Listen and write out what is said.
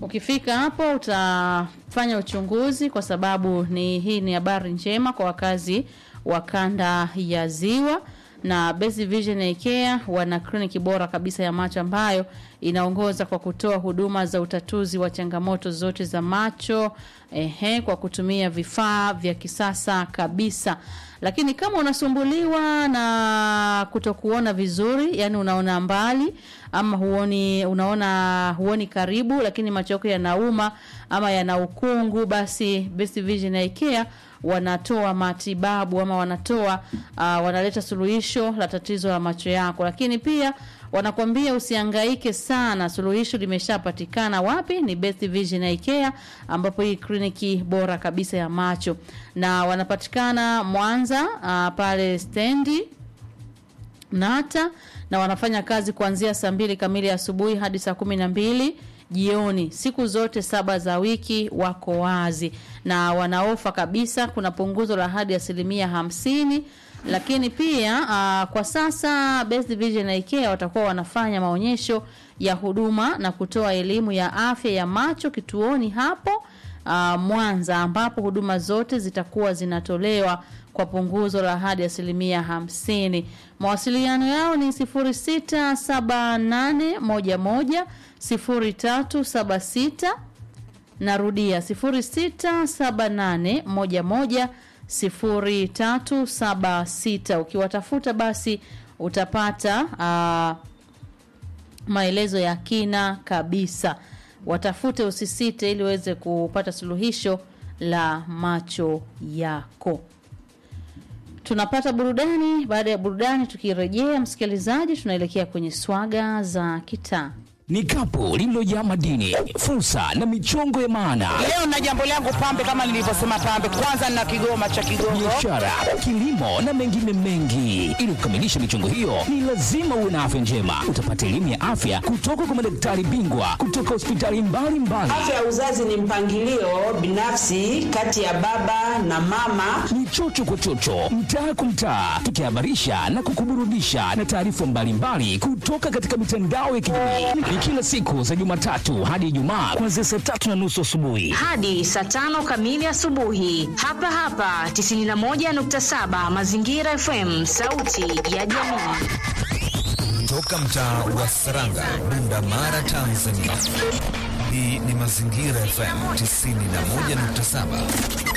Ukifika hapo utafanya uchunguzi, kwa sababu ni hii ni habari njema kwa wakazi wa kanda ya Ziwa na Best Vision Eye Care wana kliniki bora kabisa ya macho ambayo inaongoza kwa kutoa huduma za utatuzi wa changamoto zote za macho ehe, kwa kutumia vifaa vya kisasa kabisa. Lakini kama unasumbuliwa na kutokuona vizuri, yani unaona mbali ama huoni unaona huoni karibu, lakini macho yako yanauma ama yana ukungu, basi Best Vision Eye Care wanatoa matibabu ama wanatoa uh, wanaleta suluhisho la tatizo la macho yako, lakini pia wanakwambia usihangaike sana, suluhisho limeshapatikana. Wapi? Ni Best Vision Eye Care, ambapo hii kliniki bora kabisa ya macho, na wanapatikana Mwanza uh, pale stendi Nata, na wanafanya kazi kuanzia saa mbili kamili asubuhi hadi saa kumi na mbili jioni siku zote saba za wiki wako wazi na wanaofa kabisa. Kuna punguzo la hadi asilimia hamsini. Lakini pia uh, kwa sasa Best Vision Eye Care watakuwa wanafanya maonyesho ya huduma na kutoa elimu ya afya ya macho kituoni hapo uh, Mwanza, ambapo huduma zote zitakuwa zinatolewa kwa punguzo la hadi asilimia hamsini. Mawasiliano yao ni 067811 0376 narudia 067811 0376 ukiwatafuta basi utapata uh, maelezo ya kina kabisa watafute usisite ili uweze kupata suluhisho la macho yako tunapata burudani baada ya burudani tukirejea msikilizaji tunaelekea kwenye swaga za kitaa ni kapu lililojaa madini, fursa na michongo ya maana, Leo na jambo langu pambe, kama nilivyosema pambe, kwanza na kigoma cha Kigongo. biashara, kilimo na mengine mengi. Ili kukamilisha michongo hiyo, ni lazima uwe na afya njema. Utapata elimu ya afya kutoka kwa madaktari bingwa kutoka hospitali mbalimbali. Afya ya uzazi ni mpangilio binafsi kati ya baba na mama. Ni chocho kwa chocho, mtaa kwa mtaa, tukihabarisha na kukuburudisha na taarifa mbalimbali kutoka katika mitandao ya kijamii. Ni kila siku za Jumatatu hadi Ijumaa kuanzia saa tatu na nusu asubuhi. hadi saa tano kamili asubuhi hapa hapa 91.7 Mazingira FM, sauti ya jamii. Toka mtaa wa Saranga, Bunda Mara, Tanzania. Hii ni Mazingira FM 91.7.